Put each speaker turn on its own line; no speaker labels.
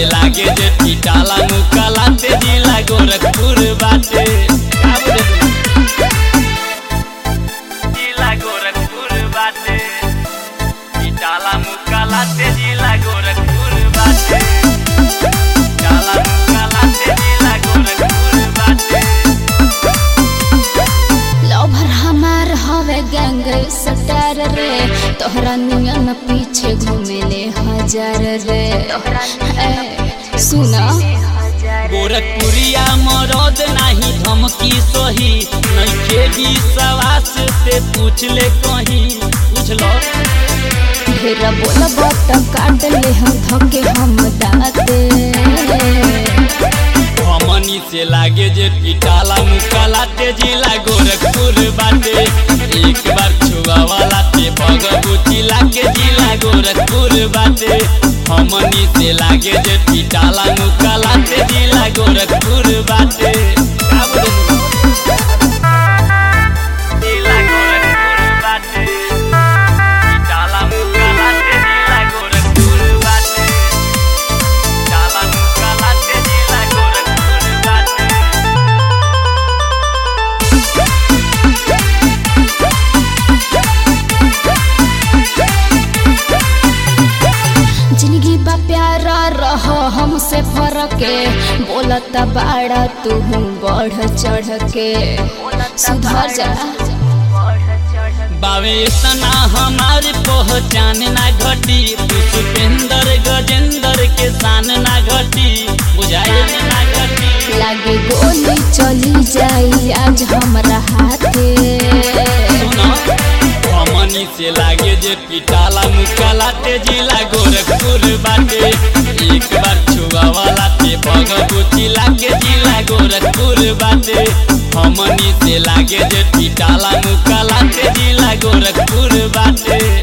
लागे जे पिटाला मुकाला ते जिला गोरखपुर बाटे का बोले तू? जिला गोरखपुर बाटे पिटाला मुकाला ते जिला गोरखपुर बाटे पिटाला मुकाला ते जिला गोरखपुर बाटे
लवर हमार हवे गैंग सटार रे तोहरा नियन पीछे घूमेले हजार रे ए, सुना
गोरखपुरिया मरद नाही धमकी सही नइखे विश्वास से पूछ ले कहीं पूछलो
ढेर बोलब त काट ले हम धके हम दाते
हमनी से लागे जे पिटाला मुकाला ते जिला गोरखपुर बाटे एक बार छुआ वाला ते भगवती लागे जिला गोरखपुर बाटे हमनी से लागे जे पिटाला मुकाला ते जिला गोरखपुर बाटे का बोले तू? जिला गोरखपुर बाटे पिटाला मुकाला ते जिला गोरखपुर बाटे पिटाला मुकाला ते जिला गोरखपुर बाटे
जिंदगी बा प्यारा रह हमसे फरके बोलत बाड़ा तू बढ़ चढ़ के सुधर जा
बावे सना हमारी पहचान ना घटी पुष्पेंद्र गजेंद्र के शान ना घटी बुझाए ना घटी
लागे गोली चली जाई आज हमरा हाथे
सुनो हमनी से लागे जे पिटाला मुकाला ते जिला गोरखपुर बाटे एक बार छुआ वाला ते भगवती लागे जिला गोरखपुर बाटे हमनी से लागे जे पिटाला मुकाला ते जिला गोरखपुर बाटे